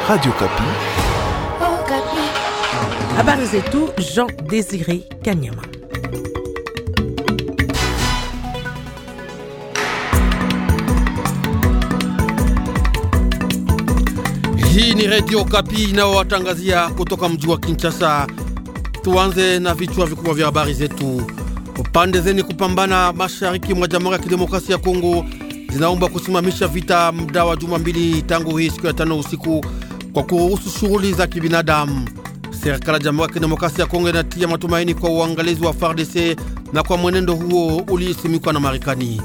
Radio Kapi. Oh, Kapi. Habari zetu Jean Désiré Kanyama. Hii ni Radio Kapi inayowatangazia kutoka mji wa Kinshasa. Tuanze na vichwa vikubwa vya habari zetu. Pande zeni kupambana mashariki mwa Jamhuri ya Kidemokrasia ya Kongo zinaomba kusimamisha vita muda wa juma mbili tangu hii siku ya tano usiku kwa kuruhusu shughuli za kibinadamu. Serikali ya Jamhuri ya Kidemokrasia ya Kongo inatia matumaini kwa uangalizi wa FARDC na kwa mwenendo huo uliisimikwa na Marekani.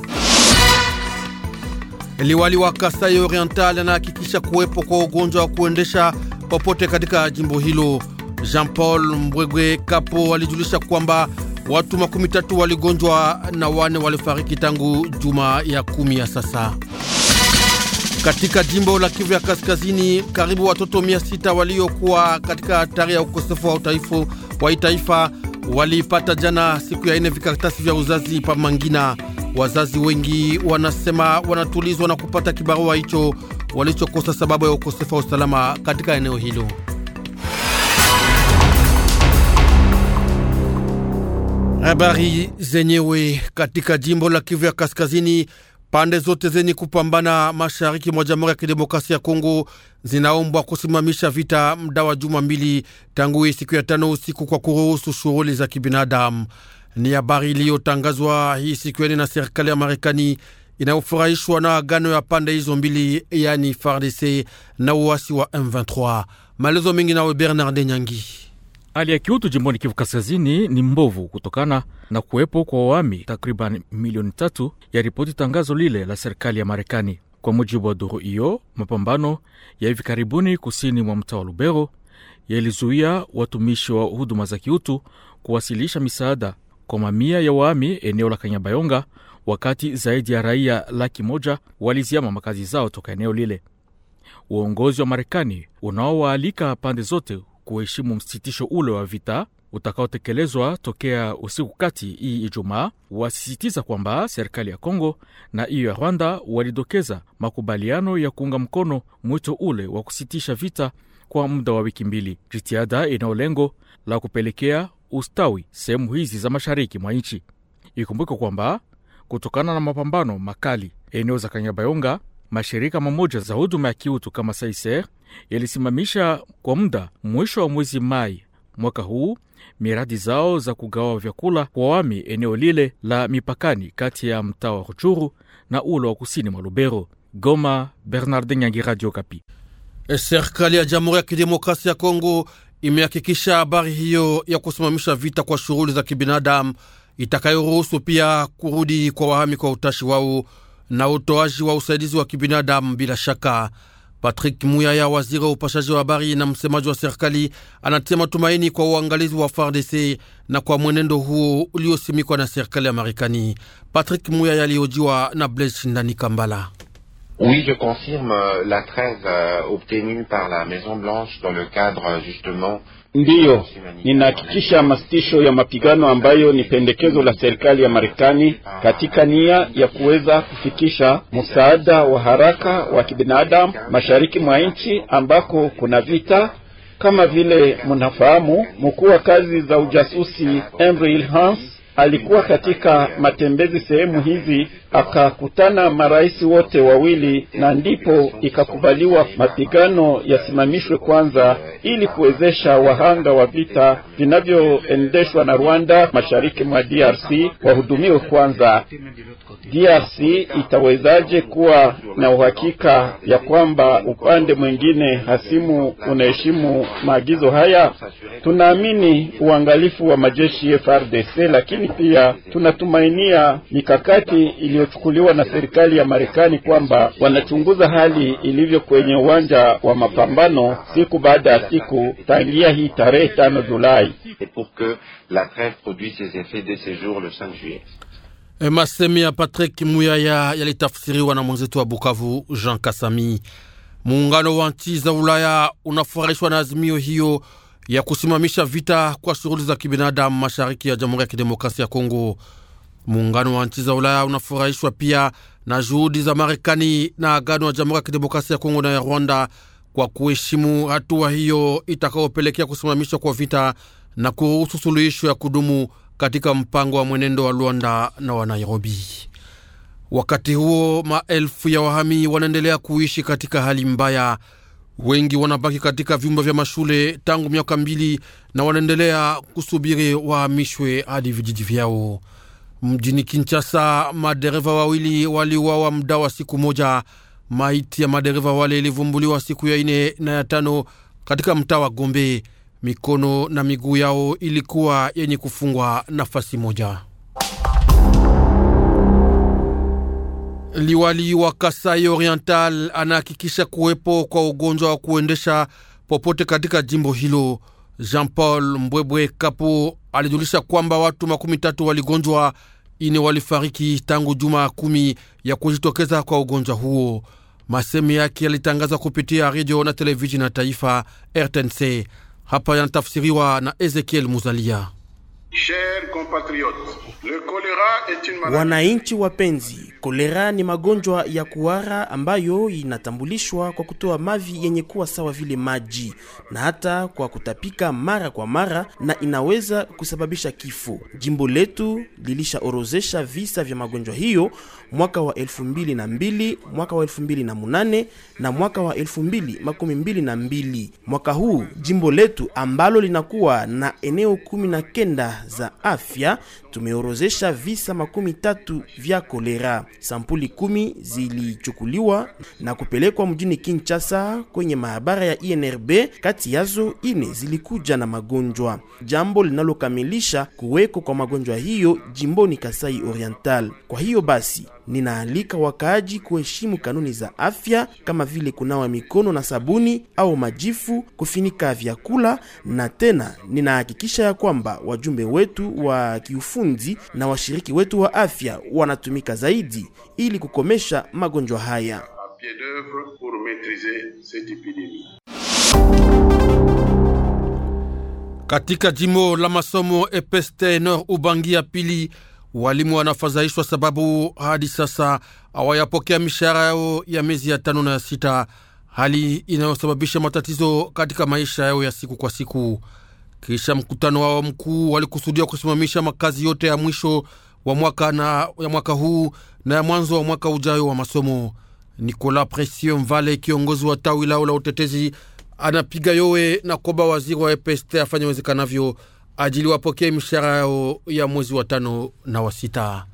Liwali wa Kasai Oriental anahakikisha kuwepo kwa ugonjwa wa kuendesha popote katika jimbo hilo. Jean Paul Mbwegwe Kapo alijulisha kwamba watu makumi tatu waligonjwa na wane walifariki tangu juma ya kumi ya sasa. Katika jimbo la Kivu ya Kaskazini, karibu watoto mia sita waliokuwa katika hatari ya ukosefu wa utaifu wa itaifa walipata jana siku ya ine vikaratasi vya uzazi pa Mangina. Wazazi wengi wanasema wanatulizwa na kupata kibarua hicho walichokosa sababu ya ukosefu wa usalama katika eneo hilo. Habari zenyewe katika jimbo la Kivu ya Kaskazini, pande zote zenye kupambana mashariki mwa Jamhuri ya Kidemokrasia ya Kongo zinaombwa kusimamisha vita muda wa juma mbili tangu hii siku ya tano usiku kwa kuruhusu shughuli za kibinadamu. Ni habari iliyotangazwa hii siku ya na serikali ya Marekani inayofurahishwa na agano ya pande hizo mbili, yani FARDC na uasi wa M23. Maelezo mengi nawe Bernard Nyangi. Hali ya kiutu jimboni Kivu Kaskazini ni mbovu kutokana na kuwepo kwa wahami takriban milioni tatu, ya ripoti tangazo lile la serikali ya Marekani. Kwa mujibu wa duru hiyo, mapambano ya hivi karibuni kusini mwa mtaa wa Lubero yalizuia watumishi wa huduma za kiutu kuwasilisha misaada kwa mamia ya wahami eneo la Kanyabayonga, wakati zaidi ya raia laki moja waliziama makazi zao toka eneo lile. Uongozi wa Marekani unaowaalika pande zote kuheshimu msitisho ule wa vita utakaotekelezwa tokea usiku kati hii Ijumaa, wasisitiza kwamba serikali ya Kongo na hiyo ya Rwanda walidokeza makubaliano ya kuunga mkono mwito ule wa kusitisha vita kwa muda wa wiki mbili, jitihada inayo lengo la kupelekea ustawi sehemu hizi za mashariki mwa nchi. Ikumbuke kwamba kutokana na mapambano makali eneo za Kanyabayonga, mashirika mamoja za huduma ya kiutu kama Saiser yalisimamisha kwa muda mwisho wa mwezi Mai mwaka huu miradi zao za kugawa vyakula kwa wami eneo lile la mipakani kati ya mtaa wa Ruchuru na ule wa kusini mwa Lubero. Goma, Bernardin Nyangi, Radio Kapi. Serikali ya Jamhuri ya Kidemokrasia ya Kongo imehakikisha habari hiyo ya kusimamisha vita kwa shughuli za kibinadamu itakayoruhusu pia kurudi kwa wahami kwa utashi wao na utoaji wa usaidizi wa kibinadamu bila shaka. Patrick Muyaya, waziri wa upashaji wa habari na msemaji wa serikali, anatia matumaini kwa uangalizi wa FARDC na kwa mwenendo huo uliosimikwa na serikali ya Marekani. Patrick Muyaya alihojiwa na Blaise Shindani Kambala. Oui, je confirme la trêve euh, obtenue par la Maison Blanche dans le cadre justement Ndiyo, ninahakikisha masitisho ya mapigano ambayo ni pendekezo la serikali ya Marekani katika nia ya kuweza kufikisha msaada wa haraka wa kibinadamu mashariki mwa nchi ambako kuna vita. Kama vile mnafahamu, mkuu wa kazi za ujasusi Henry Hans alikuwa katika matembezi sehemu hizi, akakutana marais wote wawili, na ndipo ikakubaliwa mapigano yasimamishwe kwanza, ili kuwezesha wahanga wa vita vinavyoendeshwa na Rwanda mashariki mwa DRC wahudumiwe kwanza. DRC itawezaje kuwa na uhakika ya kwamba upande mwingine hasimu unaheshimu maagizo haya? Tunaamini uangalifu wa majeshi FARDC, lakini pia tunatumainia mikakati iliyochukuliwa na serikali ya Marekani kwamba wanachunguza hali ilivyo kwenye uwanja wa mapambano siku baada ya siku tangia hii tarehe tano Julai. Masemi ya Patrick Muyaya yalitafsiriwa na mwenzetu wa Bukavu Jean Kasami. Muungano wa nchi za Ulaya unafurahishwa na azimio hiyo ya kusimamisha vita kwa shughuli za kibinadamu mashariki ya Jamhuri ya Kidemokrasia ya Kongo. Muungano wa nchi za Ulaya unafurahishwa pia na juhudi za Marekani na agano ya Jamhuri ya Kidemokrasia ya Kongo na ya Rwanda kwa kuheshimu hatua hiyo itakayopelekea kusimamishwa kwa vita na kuruhusu suluhisho ya kudumu katika mpango wa mwenendo wa Luanda na wa Nairobi. Wakati huo maelfu ya wahami wanaendelea kuishi katika hali mbaya. Wengi wanabaki katika vyumba vya mashule tangu miaka mbili na wanaendelea kusubiri wahamishwe hadi vijiji vyao. Mjini Kinshasa, madereva wawili waliuawa muda wa siku moja. Maiti ya madereva wale ilivumbuliwa siku ya ine na ya tano katika mtaa wa Gombe. Mikono na miguu yao ilikuwa yenye kufungwa nafasi moja. Liwali wa Kasai Oriental anahakikisha kuwepo kwa ugonjwa wa kuendesha popote katika jimbo hilo. Jean Paul Mbwebwe Kapo alijulisha kwamba watu makumi tatu waligonjwa, ine walifariki tangu juma kumi ya kujitokeza kwa ugonjwa huo. Masemi yake yalitangazwa kupitia redio na televisheni ya taifa RTNC. Hapa yanatafsiriwa na Ezekiel Muzalia. Wananchi wapenzi, kolera ni magonjwa ya kuhara ambayo inatambulishwa kwa kutoa mavi yenye kuwa sawa vile maji na hata kwa kutapika mara kwa mara, na inaweza kusababisha kifo. Jimbo letu lilishaorozesha visa vya magonjwa hiyo mwaka wa elfu mbili na mbili, mwaka wa elfu mbili na munane na mwaka wa elfu mbili makumi mbili na mbili. Mwaka huu jimbo letu ambalo linakuwa na eneo kumi na kenda za afya tumeorozesha visa makumi tatu vya kolera. Sampuli kumi zilichukuliwa na kupelekwa mjini Kinshasa kwenye maabara ya INRB. Kati yazo ine zilikuja na magonjwa, jambo linalokamilisha kuweko kwa magonjwa hiyo jimboni Kasai Oriental. Kwa hiyo basi ninaalika wakaaji kuheshimu kanuni za afya kama vile kunawa mikono na sabuni au majifu, kufinika vyakula, na tena ninahakikisha ya kwamba wajumbe wetu wa kiufundi na washiriki wetu wa afya wanatumika zaidi ili kukomesha magonjwa haya. Katika jimbo la masomo Epeste Nord Ubangi ya pili walimu wanafadhaishwa sababu hadi sasa hawayapokea mishahara yao ya miezi ya tano na ya sita, hali inayosababisha matatizo katika maisha yao ya siku kwa siku. Kisha mkutano wao mkuu walikusudia kusimamisha makazi yote ya mwisho wa mwaka na ya mwaka huu na ya mwanzo wa mwaka ujayo wa masomo. Nicolas Presio Mvale, kiongozi wa tawi lao la utetezi, anapiga yowe na kwamba waziri wa EPST afanye wezekanavyo ajili wapokee mishahara yao ya mwezi wa tano na wa sita.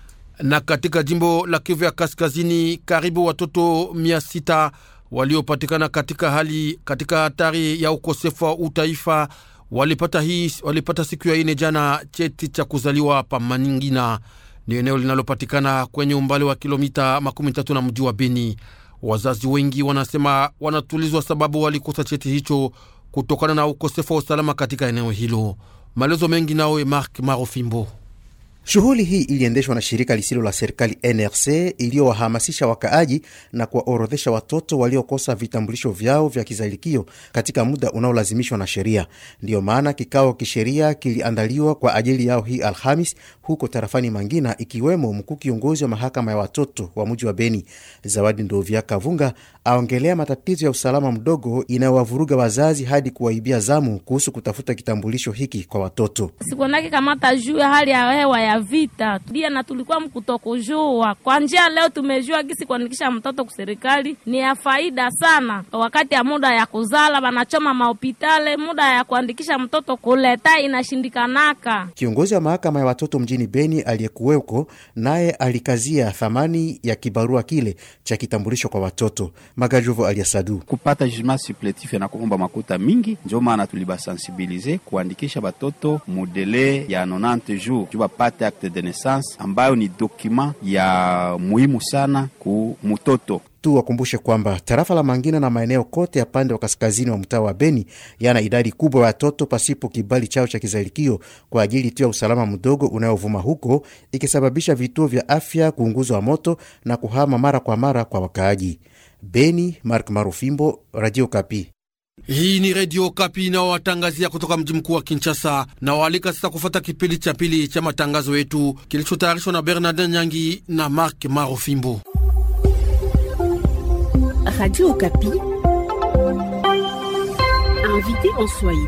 Na katika jimbo la Kivu ya Kaskazini, karibu watoto mia sita waliopatikana katika hali katika hatari ya ukosefu wa utaifa walipata, hii, walipata siku ya ine jana cheti cha kuzaliwa pa Maningina. Ni eneo linalopatikana kwenye umbali wa kilomita makumi tatu na mji wa Beni. Wazazi wengi wanasema wanatulizwa sababu walikosa cheti hicho kutokana na ukosefu wa usalama katika eneo hilo. Maelezo mengi nawe Mark Marofimbo. Shughuli hii iliendeshwa na shirika lisilo la serikali NRC iliyowahamasisha wakaaji na kuwaorodhesha watoto waliokosa vitambulisho vyao vya kizalikio katika muda unaolazimishwa na sheria. Ndiyo maana kikao kisheria kiliandaliwa kwa ajili yao hii Alhamis huko tarafani Mangina, ikiwemo mkuu kiongozi wa mahakama ya watoto wa mji wa Beni Zawadi Ndovya Kavunga aongelea matatizo ya usalama mdogo inayowavuruga wazazi hadi kuwaibia zamu kuhusu kutafuta kitambulisho hiki kwa watoto. sikonake kamata juu ya hali ya hewa ya vita dia na tulikuwa mkutokujua kwa njia. Leo tumejua gisi kuandikisha mtoto kuserikali ni ya faida sana. Wakati ya muda ya kuzala banachoma mahopitale, muda ya kuandikisha mtoto kuleta inashindikanaka. Kiongozi wa mahakama ya watoto mjini Beni aliyekuweko naye alikazia thamani ya kibarua kile cha kitambulisho kwa watoto. Magajovo aliasadu kupata jugement suppletif na kuomba makuta mingi, njo maana tulibasensibilize kuandikisha batoto mudele ya 90 jours juu bapate acte de naissance ambayo ni dokima ya muhimu sana ku mutoto tu. Wakumbushe kwamba tarafa la Mangina na maeneo kote ya pande wa kaskazini wa mtaa wa Beni yana idadi kubwa ya watoto pasipo kibali chao cha kizalikio kwa ajili tu ya usalama mdogo unayovuma huko, ikisababisha vituo vya afya kuunguzwa moto na kuhama mara kwa mara kwa wakaaji. Beni, Mark Marufimbo, Radio Kapi. Hii ni Redio Kapi inayowatangazia kutoka mji mkuu wa Kinshasa na waalika sasa kufuata kipindi cha pili cha matangazo yetu kilichotayarishwa na Bernardin Nyangi na Mark Marofimbo. Radio Okapi Invité en Swahili.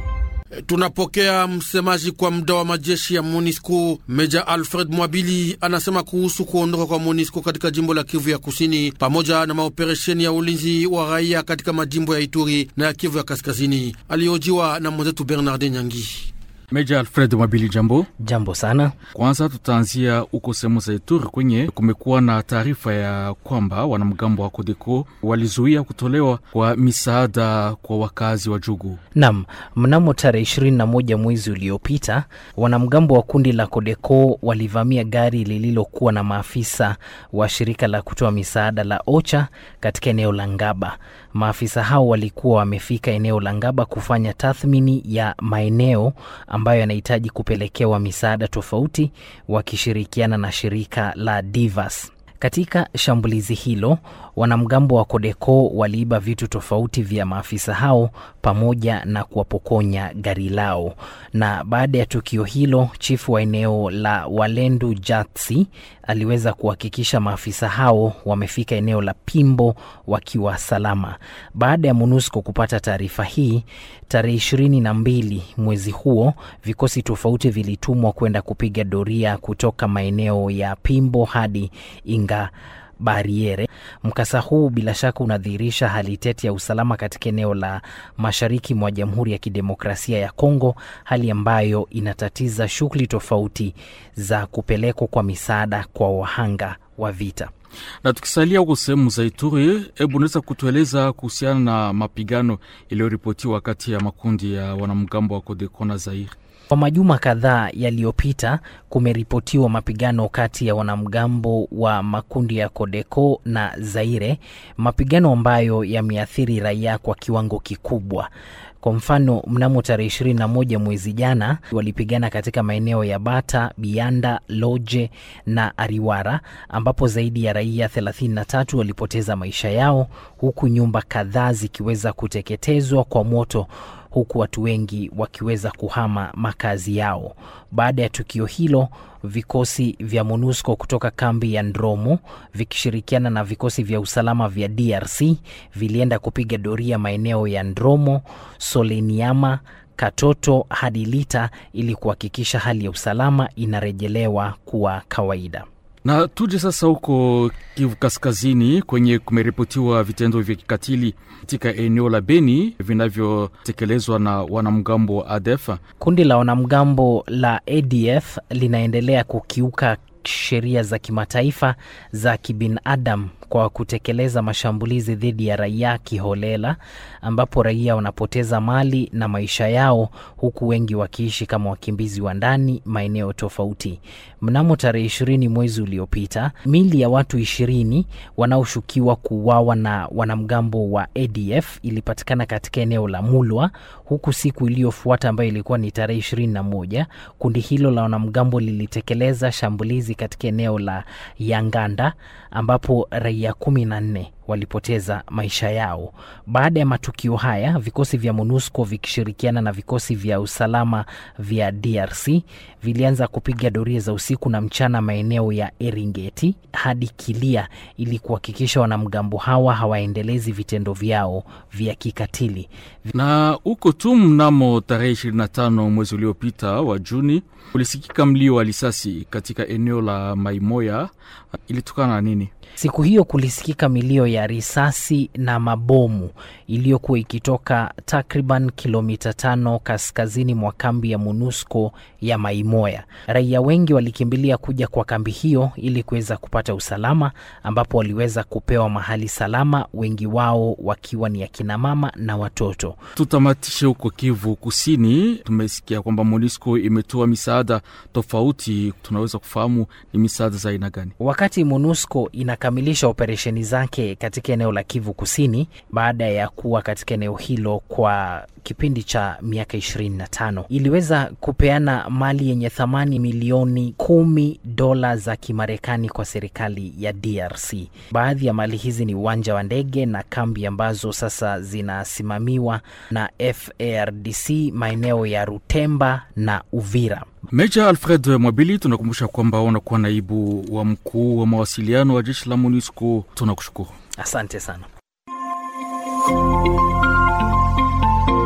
Tunapokea msemaji kwa muda wa majeshi ya MONUSCO Meja Alfred Mwabili anasema kuhusu kuondoka kwa MONUSCO katika jimbo la Kivu ya Kusini pamoja na maoperesheni ya ulinzi wa raia katika majimbo ya Ituri na ya Kivu ya Kaskazini. Alihojiwa na mwenzetu Bernard Nyangi. Meja Alfred Mwabili, jambo. Jambo sana. Kwanza tutaanzia huko sehemu za Ituri kwenye kumekuwa na taarifa ya kwamba wanamgambo wa Kodeko walizuia kutolewa kwa misaada kwa wakazi wa Jugu. Nam, mnamo tarehe ishirini na moja mwezi uliopita wanamgambo wa kundi la Kodeko walivamia gari lililokuwa na maafisa wa shirika la kutoa misaada la OCHA katika eneo la Ngaba. Maafisa hao walikuwa wamefika eneo la Ngaba kufanya tathmini ya maeneo ambayo yanahitaji kupelekewa misaada tofauti wakishirikiana na shirika la Divas. Katika shambulizi hilo, wanamgambo wa Kodeko waliiba vitu tofauti vya maafisa hao pamoja na kuwapokonya gari lao. Na baada ya tukio hilo, chifu wa eneo la Walendu Jatsi aliweza kuhakikisha maafisa hao wamefika eneo la Pimbo wakiwa salama. Baada ya MONUSCO kupata taarifa hii, tarehe ishirini na mbili mwezi huo, vikosi tofauti vilitumwa kwenda kupiga doria kutoka maeneo ya Pimbo hadi Inga Bariere. Mkasa huu bila shaka unadhihirisha hali tete ya usalama katika eneo la mashariki mwa Jamhuri ya Kidemokrasia ya Kongo, hali ambayo inatatiza shughuli tofauti za kupelekwa kwa misaada kwa wahanga wa vita. Na tukisalia huko sehemu za Ituri, hebu unaweza kutueleza kuhusiana na mapigano iliyoripotiwa kati ya makundi ya wanamgambo wa Kodeko na Zaire? Kwa majuma kadhaa yaliyopita kumeripotiwa mapigano kati ya wanamgambo wa makundi ya Kodeko na Zaire, mapigano ambayo yameathiri raia kwa kiwango kikubwa. Kwa mfano, mnamo tarehe ishirini na moja mwezi jana walipigana katika maeneo ya Bata, Bianda, Loje na Ariwara ambapo zaidi ya raia 33 walipoteza maisha yao huku nyumba kadhaa zikiweza kuteketezwa kwa moto huku watu wengi wakiweza kuhama makazi yao. Baada ya tukio hilo, vikosi vya MONUSCO kutoka kambi ya Ndromo vikishirikiana na vikosi vya usalama vya DRC vilienda kupiga doria maeneo ya Ndromo, Soleniama, Katoto hadi Lita ili kuhakikisha hali ya usalama inarejelewa kuwa kawaida. Na tuje sasa huko Kivu Kaskazini, kwenye kumeripotiwa vitendo vya kikatili katika eneo la Beni vinavyotekelezwa na wanamgambo wa ADF. Kundi la wanamgambo la ADF linaendelea kukiuka sheria za kimataifa za kibinadamu kwa kutekeleza mashambulizi dhidi ya raia kiholela, ambapo raia wanapoteza mali na maisha yao, huku wengi wakiishi kama wakimbizi wa ndani maeneo tofauti. Mnamo tarehe ishirini mwezi uliopita, mili ya watu ishirini wanaoshukiwa kuuawa na wanamgambo wa ADF ilipatikana katika eneo la Mulwa, huku siku iliyofuata ambayo ilikuwa ni tarehe ishirini na moja kundi hilo la wanamgambo lilitekeleza shambulizi katika eneo la Yanganda ambapo raia kumi na nne walipoteza maisha yao. Baada ya matukio haya, vikosi vya MONUSCO vikishirikiana na vikosi vya usalama vya DRC vilianza kupiga doria za usiku na mchana maeneo ya Eringeti hadi Kilia ili kuhakikisha wanamgambo hawa hawaendelezi vitendo vyao vya kikatili. Na huko tu mnamo tarehe 25 mwezi uliopita wa Juni ulisikika mlio wa risasi katika eneo la Maimoya. Ilitokana na nini? Siku hiyo kulisikika milio ya risasi na mabomu iliyokuwa ikitoka takriban kilomita tano kaskazini mwa kambi ya MONUSCO ya Maimoya. Raia wengi walikimbilia kuja kwa kambi hiyo ili kuweza kupata usalama, ambapo waliweza kupewa mahali salama, wengi wao wakiwa ni akina mama na watoto. Tutamatishe huko Kivu Kusini. Tumesikia kwamba MONUSCO imetoa misaada tofauti, tunaweza kufahamu ni misaada za aina gani? Wakati MONUSCO inakamilisha operesheni zake katika eneo la Kivu Kusini baada ya kuwa katika eneo hilo kwa kipindi cha miaka 25 iliweza kupeana mali yenye thamani milioni kumi dola za Kimarekani kwa serikali ya DRC. Baadhi ya mali hizi ni uwanja wa ndege na kambi ambazo sasa zinasimamiwa na FARDC maeneo ya Rutemba na Uvira. Meja Alfred Mwabili, tunakumbusha kwamba unakuwa naibu wa mkuu wa mawasiliano wa jeshi la MONUSCO. Tunakushukuru, asante sana.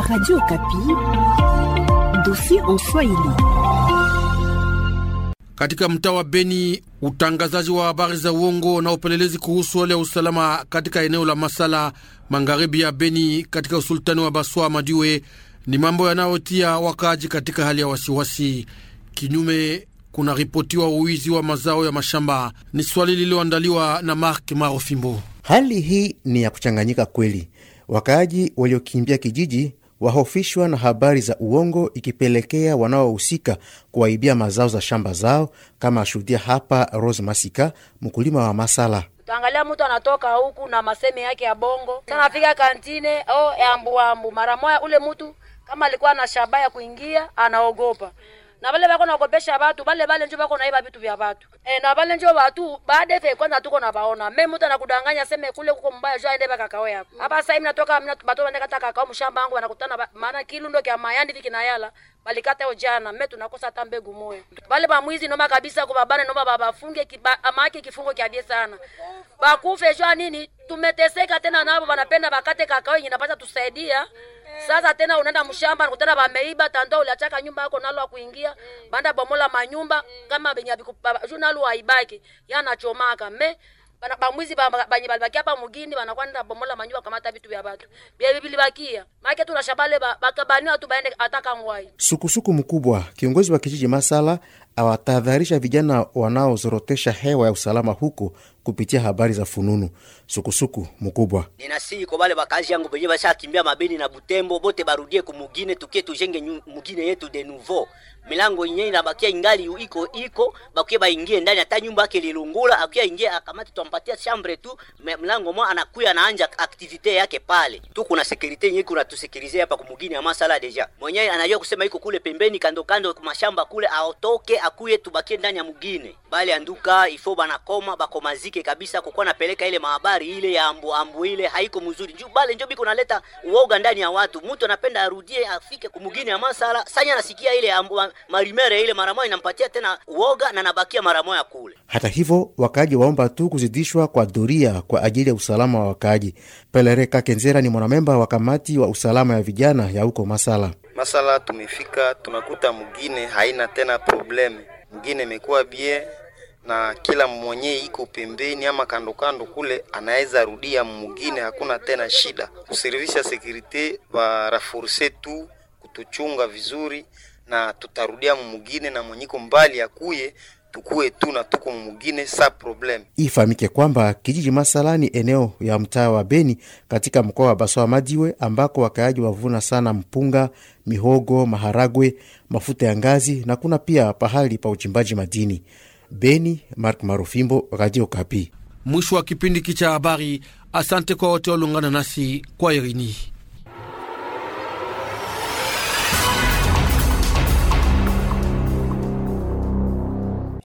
Radio Kapi, dossier en Swahili. Katika mtaa wa Beni, utangazaji wa habari za uongo na upelelezi kuhusu hali ya usalama katika eneo la Masala, magharibi ya Beni, katika usultani wa Baswa Madiwe, ni mambo yanayotia wakaaji katika hali ya wasiwasi. Kinyume, kuna ripotiwa uwizi wa mazao ya mashamba. Ni swali lililoandaliwa na Mark Marofimbo. Hali hii ni ya kuchanganyika kweli. Wakaaji waliokimbia kijiji wahofishwa na habari za uongo, ikipelekea wanaohusika kuwaibia mazao za shamba zao, kama ashuhudia hapa Rose Masika, mkulima wa Masala. Utaangalia mtu anatoka huku na maseme yake ya bongo sana, afika kantine oh, ambu ambu mara moja, ule mtu kama alikuwa na shabaha ya kuingia anaogopa na vale vako naogopesha watu vale vale njo vako naiba vitu vya watu e, na vale njo watu baada fe kwanza tuko na vaona me mtu anakudanganya seme kule kuko mbaya jo aende kakao yako hapa sasa hivi natoka mna bato wende kata kakao mshamba wangu wanakutana maana kilundo kya mayandi viki na yala balikata yo jana me tunakosa hata mbegu moya vale ba mwizi noma kabisa kwa babana noma baba funge amaki kifungo kya bie sana bakufe jo nini tumeteseka tena nabo wanapenda bakate kakao yenye napata tusaidia sasa tena unaenda mshamba nakutana bameiba tando uliachaka nyumba yako nalo akuingia banda bomola manyumba kama benye juu nalo aibaki yanachomaka me bamwizi banye balibakia hapa mugini banakuwa nenda bomola manyumba kamata vitu vya batu bia bilibakia make tunashabale bakabaniwa tu baende ataka ngwai Sukusuku mkubwa, kiongozi wa kijiji Masala awatahadharisha vijana wanaozorotesha hewa ya usalama huko kupitia habari za fununu. Sukusuku mkubwa ninasihi kwa bale bakazi yangu benye bashakimbia mabeni na Butembo bote barudie kumugine, tukie tujenge mugine yetu de nouveau. Milango yenyewe inabakia ingali iko iko, bakie baingie ndani, hata nyumba yake lilungula, akia ingie akamati, tumpatia chambre tu mlango mwa anakuya anaanja activite yake pale tu. Kuna securite yenyewe kuna tusekirize hapa kumugine ya Masala deja, mwenyewe anajua kusema iko kule pembeni kando kando kwa mashamba kule, aotoke akuye, tubakie ndani ya mugine bale anduka ifo banakoma bakomazike kabisa, kukuwa napeleka ile mahabari ile ya ambu ambu ile haiko mzuri juu bale njo biko naleta uoga ndani ya watu. Mtu anapenda arudie afike kumugini ya Masala, sanya anasikia ile ambu marimere ile mara moja inampatia tena uoga na nabakia mara moja kule. Hata hivyo, wakaaji waomba tu kuzidishwa kwa doria kwa ajili ya usalama wa wakaaji. Pelereka Kenzera ni mwanamemba wa kamati wa usalama ya vijana ya huko Masala. Masala tumefika tunakuta mugine haina tena probleme, mugine imekuwa bie na kila mwenye iko pembeni ama kando kando kule anaweza rudia mugine, hakuna tena shida. Kuservisha sekurite barafurse tu kutuchunga vizuri, na tutarudia mumugine na mwenyiko mbali akuye tukue tu na tuko mumugine sa problem. Ifahamike kwamba kijiji Masala ni eneo ya mtaa wa Beni katika mkoa wa Baswa Madiwe, ambako wakaaji wavuna sana mpunga, mihogo, maharagwe, mafuta ya ngazi na kuna pia pahali pa uchimbaji madini. Beni, Mark Marufimbo, Radio Kapi. Mwisho wa kipindi hiki cha habari. Asante kwa wote waliungana nasi kwa Irini.